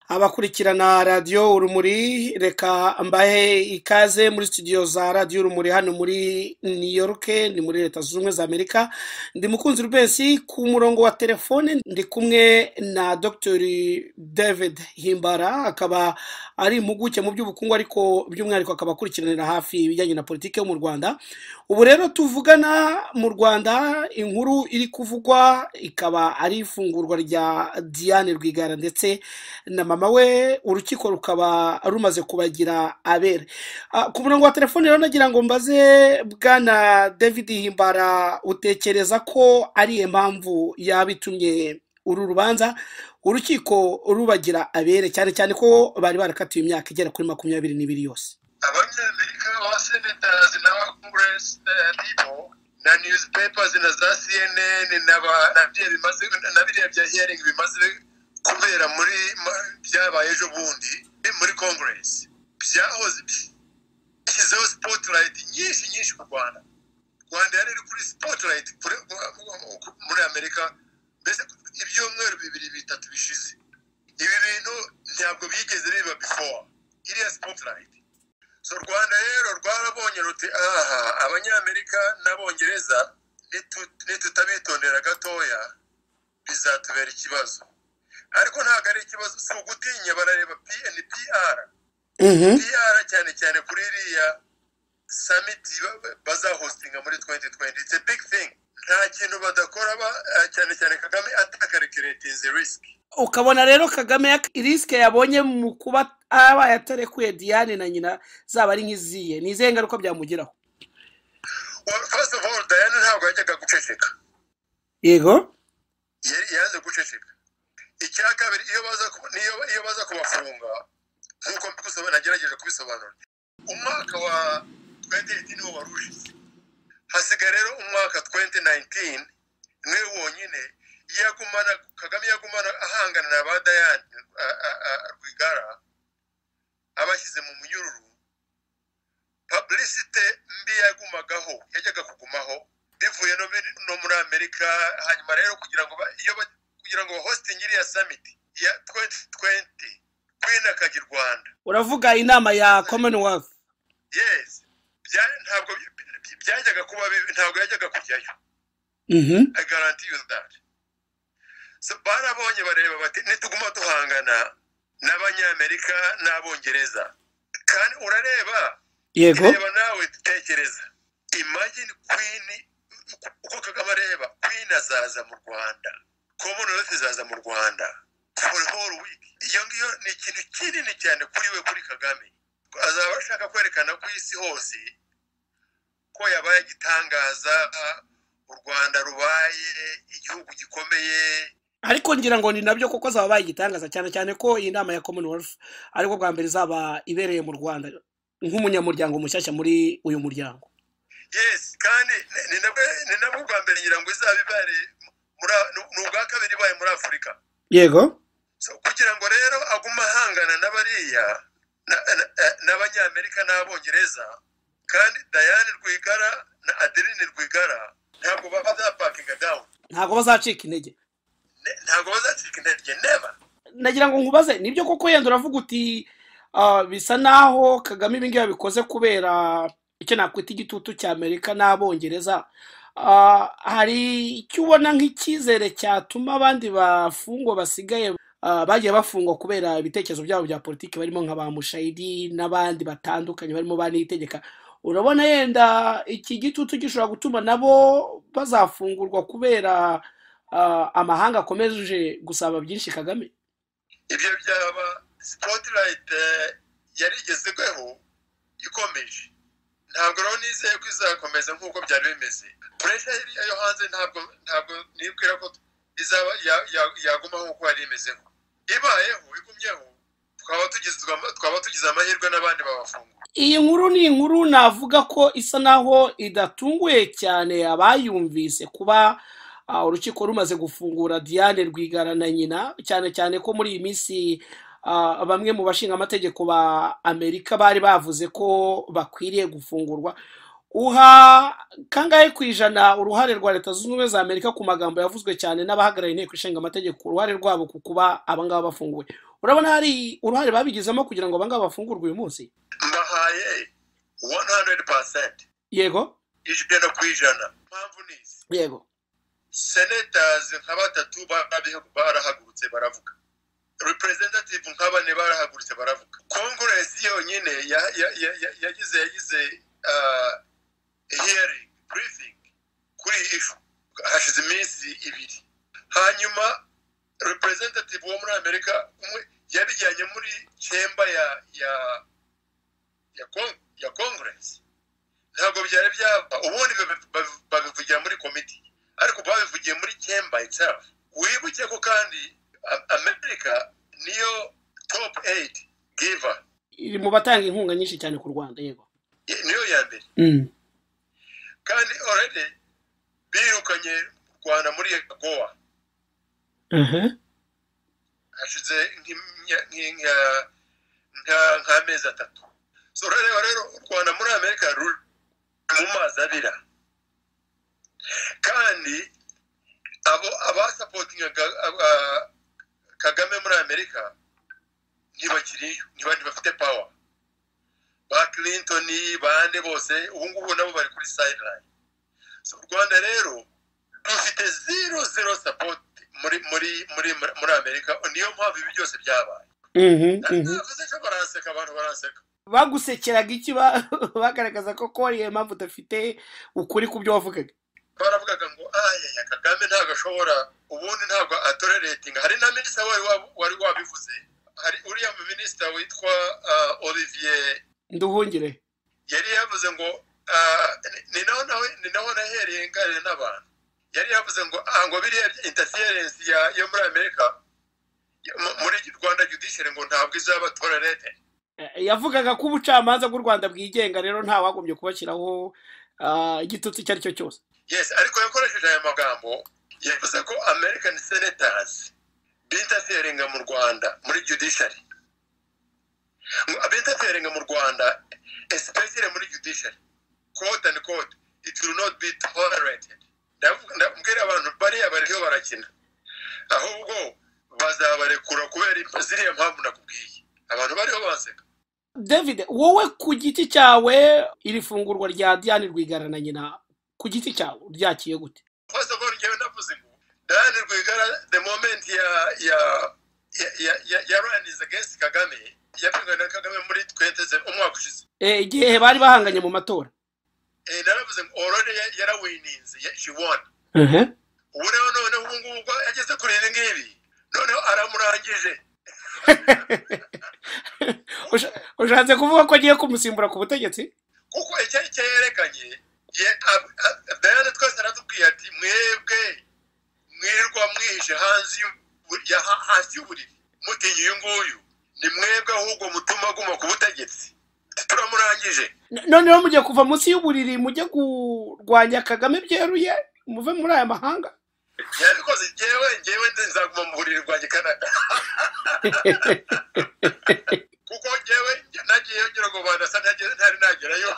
abakurikirana radiyo urumuri reka mbahe ikaze muri studio za radiyo urumuri hano muri new york ni muri leta zunze ubumwe za amerika ndi mukunzi rubensi ku murongo wa telefone ndi kumwe na dr david himbara akaba ari impuguke mu by'ubukungu ariko by'umwihariko akaba akurikiranira hafi ibijyanye na politiki yo mu rwanda ubu rero tuvugana mu rwanda inkuru iri kuvugwa ikaba ari ifungurwa rya diane rwigara ndetse na mama we urukiko rukaba rumaze kubagira abere Ah, ku murongo wa telefone rero nagira ngo mbaze bwana david himbara utekereza ko ari iyo mpamvu yaba itumye uru rubanza urukiko rubagira abere cyane cyane ko bari barakatiwe imyaka igera kuri makumyabiri n'ibiri yose abanyamerika ba senators n'abakonguresi na newspapers na za cnn na ba- na biriya bimaze na biriya bya hearing bimaze kubera muri ma- byabaye ejo bundi muri congress byahoze bishyizeho spotlight nyinshi nyinshi ku rwanda rwanda yari iri kuri spotlight kuri- muri amerika mbese ibyumweru bibiri bitatu bishize ibi bintu ntabwo bigeze biba before iriya spotlight so rwanda rero rwarabonye ruti aha abanyamerika n'abongereza nitu- nitutabitondera gatoya bizatubera ikibazo ariko ntabwo ari ikibazo si ugutinya barareba pnpr Mhm. pr cyane cyane kuri iriya samiti ba- ba- bazahostinga muri 2020 it's a big thing nta kintu badakora ba- eh, cyane cyane kagame atakarikeretinze risk ukabona rero kagame yak- risike yabonye mu kuba abaye atarekuye diane na nyina zaba ari nk'iziye ni izihe ngaruka byamugiraho Well, first of all diana ntabwo yajyaga guceceka yego Yari- yanze guceceka icya kabiri iyo baza ku- niyo iyo baza kubafunga nkuko mbigusobanura nagerageje kubisobanura umwaka wa 2018 wo wari ushize hasigaye rero umwaka 2019 niwe wonyine yagumana kagame yagumana ahangana na ba dayani a- a- a- rwigara abashyize mu munyururu publicite mbi yagumagaho yajyaga kugumaho bivuye no muri- no muri amerika hanyuma rero kugira ngo ba- iyo ba- kugira ngo hosting iriya summit ya 2020 kwinakajya i rwanda uravuga inama ya commonwealth yes bya- ntabwo by- by- byajyaga kuba bibi ntabwo yajyaga kujyayo Mhm. i guarantee you that so barabonye bareba bati nituguma duhangana n'abanyamerika n'abongereza kandi urareba yego reba nawe tekereza imagine queen uko kagame areba queen azaza mu rwanda commonwealth izaza mu rwanda for whole week iyo ngiyo ni ikintu kinini cyane kuri we kuri kagame azaba ashaka kwerekana ku isi hose ko yabaye igitangaza u rwanda rubaye igihugu gikomeye ariko ngira ngo ni nabyo kuko zaba baye igitangaza cyane cyane ko iyi nama ya commonwealth ariko bwa mbere izaba ibereye mu rwanda nk'umunyamuryango mushyashya muri uyu muryango yes kandi ni ni nabwo ni nabwo bwa mbere ngira ngo izaba ibaye muri a- ni ni ubwa kabiri ibaye muri afurika yego so kugira ngo rero agume ahangana n'abariya na- na- eh, n'abanyamerika n'abongereza kandi dayane rwigara na adeline rwigara ntabwo baba bazapakinga dawuni ntabwo bazacika intege ntabwo bazacika intege neba nagira ngo nkubaze nibyo koko yenda uravuga uti ah, bisa naho kagame ibingibi yabikoze kubera icyo nakwita igitutu cy'amerika n'abongereza Ah, hari icyo ubona nk'icyizere cyatuma abandi bafungwa basigaye ah, bagiye bafungwa kubera ibitekerezo byabo bya politiki barimo nka ba mushayidi n'abandi batandukanye barimo ba niyitegeka urabona yenda iki gitutu gishobora gutuma nabo bazafungurwa kubera ah, amahanga akomeje gusaba byinshi kagame ibyo byaba spotlight eh, yari igezweho ikomeje ntabwo rero nizeye ko izakomeza nk'uko byari bimeze puresha hiriya yo hanze ntabwo ntabwo nibwira ko izaba ya- ya- yagumaho nk'uko yari imezeho ibayeho igumyeho twaba tugizwe ama- twaba tugize amahirwe n'abandi babafungura iyi nkuru ni inkuru navuga ko isa naho idatunguye cyane abayumvise kuba ah, urukiko rumaze gufungura diane rwigara na nyina cyane cyane ko muri iyi minsi ah, bamwe mu bashinga amategeko ba amerika bari bavuze ko bakwiriye gufungurwa uha kangahe ku ijana uruhare rwa leta zunze ubumwe za amerika ku magambo yavuzwe cyane n'abahagarariye inteko ishinga amategeko uruhare rwabo ku kuba abangaba bafunguwe urabona hari uruhare babigizemo kugira ngo abangaba bafungurwe uyu munsi mbahaye 100% yego ijana no ku ijana impamvu ni izi yego senators nka batatu barabi- barahagurutse baravuga representative nka bane barahagurutse baravuga congress yonyine ya- ya- ya- ya- yagize yagize ah, hearing briefing kuri iyi ishu hashize iminsi ibiri hanyuma representative wo muri amerika umwe yabijyanye muri chemba ya ya ya, con- ya congress ntabwo byari byaba ubundi babi- babi- babivugira muri komiti ariko babivugiye muri chemba itself wibuke ko kandi A- amerika niyo top 8 giver iri mu batanga inkunga nyinshi cyane ku rwanda yego niyo ya mbere Mm. kandi already birukanye u rwanda muri goa Aha. hashize nk'imya- nk'i- nka- nka- nk'amezi atatu so rurareba rero u rwanda muri amerika ruri mu mazi abira kandi abo abasapotingaga aba- kagame muri amerika ntibakiriyo ntibandi bafite pawa ba clinton bande bose ubu ngubu nabo bari kuri sideline so u rwanda rero rufite zero zero support muri muri muri muri amerika niyo mpamvu ibi byose byabaye Mhm, mhm. navuze ko baranseka abantu baranseka bagusekeraga iki ba- bagaragaza ko ko ari iyo mpamvu udafite ukuri ku byo wavugaga baravugaga ngo aya kagame ntabwo ashobora ubundi ntabwo atoreretinga hari na minisita wari wab- wari wabivuze hari uriya minisita witwa ah, olivier nduhungire yari yavuze ngo ah, ni- ni naho nawe ni naho nahereye nganira n'abantu yari yavuze ngo ah ngo biriya interference ya yo muri amerika yo mu- muri rwanda judiciary ngo ntabwo izaba tolerated Eh, yavugaga ko ubucamanza bw'u rwanda bwigenga rero nta wagombye kubashyiraho ah, igitutsi icyo ari cyo cyose yes ariko yakoresheje aya magambo yavuze ko american senators bintaferinga mu rwanda muri judiciary Ngo bintaferinga mu rwanda especially muri judiciary quote and quote it will not be tolerated Ndavuga- ndabwira abantu bariya bariho barakina ahubwo bazabarekura kubera impa- ziriya mpamvu nakubwiye abantu bariho banseka david wowe ku giti cyawe iri fungurwa rya diane rwigara na nyina ku giti cyawe ryakiye gute first of all njyewe navuze ngo dani rwigara the moment ya ya ya ya ya, ya ryan is against kagame yapinganye na kagame muri tweteze umwaka ushize Eh, igihe bari bahanganye mu matora eh, naravuze ngo already ya- yarawininze ya- she won Aha. ubu rero noneho ubu ngubu ubwo yageze kuri ibi ngibi noneho aramurangije Usha- ushatse kuvuga ko agiye kumusimbura ku butegetsi kuko icyo icyo yerekanye ye- ab- ab- dayane twese aratubwiye ati mwebwe mwirirwa mwihishe hanze y'u- ya- ha- hasi y'uburiri mutinya uyu nguyu ni mwebwe ahubwo mutuma aguma ku butegetsi turamurangije N- noneho mugiye kuva munsi y'uburiri mujye kurwanya kagame byeruye muve muri aya mahanga yabikoze njyewe njyewe nzaguma mu buriri bwanjye kanada kuko njyewe nge- nagiyeyo ngira ngo bandasa ntagere- ntari nagerayo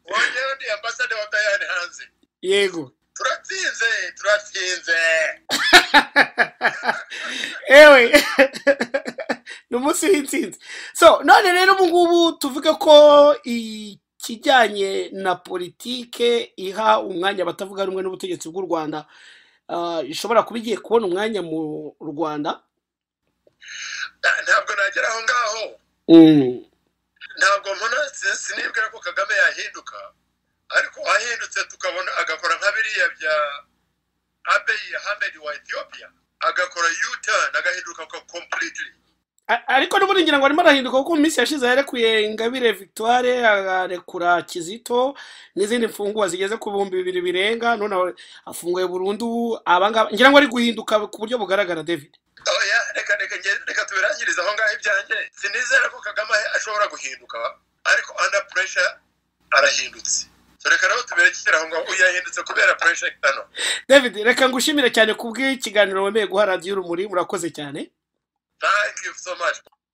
uwo njyewe ni ambasade wa dayane hanze yego turatsinze turatsinze ewe ni umunsi w'intsinzi so none rero ubu ngubu tuvuge ko ikijyanye na politike iha umwanya abatavuga rumwe n'ubutegetsi bw'u rwanda ah, ishobora kuba igiye kubona umwanya mu rwanda Na- ntabwo nagera aho ngaho Mm. ntabwo mbona si- sinibwira ko kagame yahinduka ariko ahindutse tukabona agakora nka biriya bya abeyi hamedi wa ethiopia agakora u-turn agahinduka ko completely A- ariko n'ubundi ngira ngo arimo arahinduka kuko mu minsi yashize yarekuye ingabire victoire arekura kizito n'izindi mfungwa zigeze ku bihumbi bibiri birenga none aho- afunguye burundu abangaba ngira ngo ari guhinduka ku buryo bugaragara david oya reka reka nge- reka tubirangirize aho ngaho ibyanjye sinizera ko kagame ashobora guhinduka ariko under pressure arahindutse so reka rero tubirekere aho ngaho uyu yahindutse kubera pressure hano david reka ngushimire cyane ku bw'ikiganiro wemeye guha radiyo urumuri murakoze cyane thank you so much